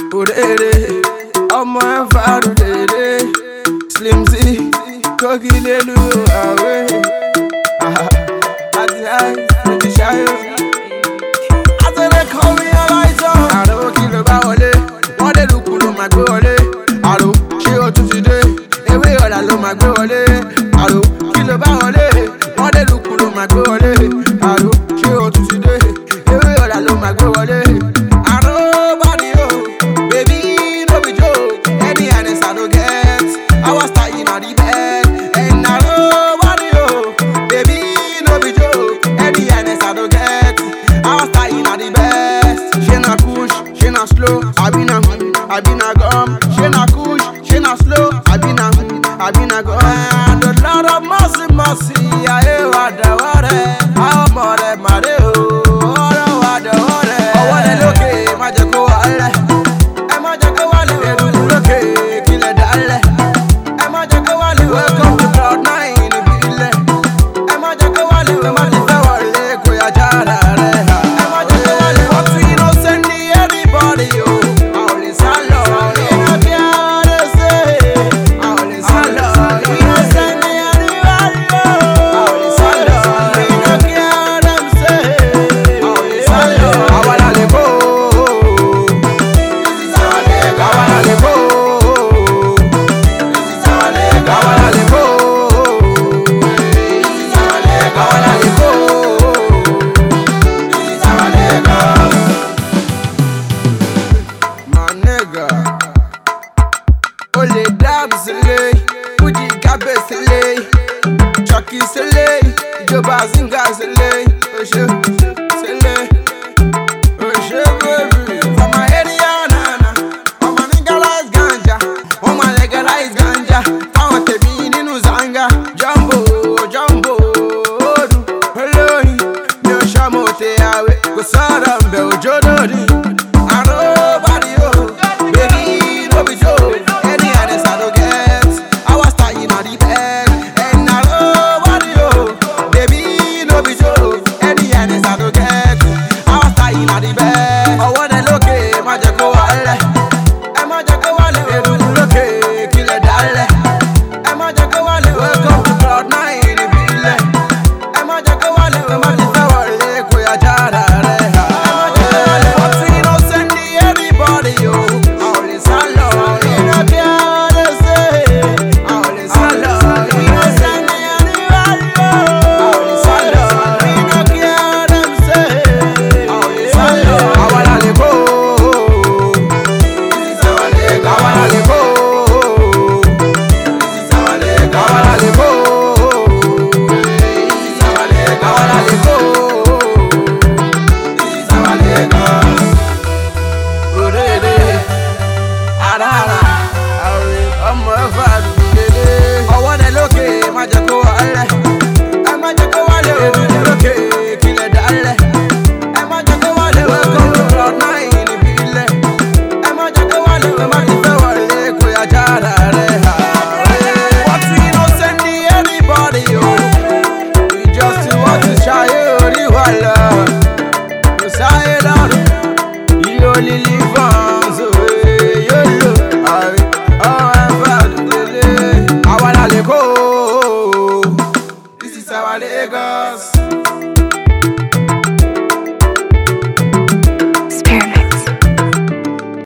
òrèrè ọmọ ẹ fàrù dèrè slimzy kókì lélu àwẹ̀ àti àìsí ṣayọ. àtẹ̀lé kọ́ mi aláìsàn. àrò kí ló bá wọlé wọ́n dé lùkù ló máa gbé wọlé. àrò ṣé o tún ti dé ewé ọ̀la ló máa gbé wọlé. àrò kí ló bá wọlé wọ́n dé lùkù ló máa gbé wọlé. àrò ṣé o tún ti dé ewé ọ̀la ló máa gbé wọlé. àrò body o baby no be joke any honest I no get I was tying on the bed and àrò body o baby no be joke any honest I no get I was tying on the best. She na push, she na slow, I be na I be na gum. She na push, she na slow, I be na I be na gum. And a lot of mercy, mercy.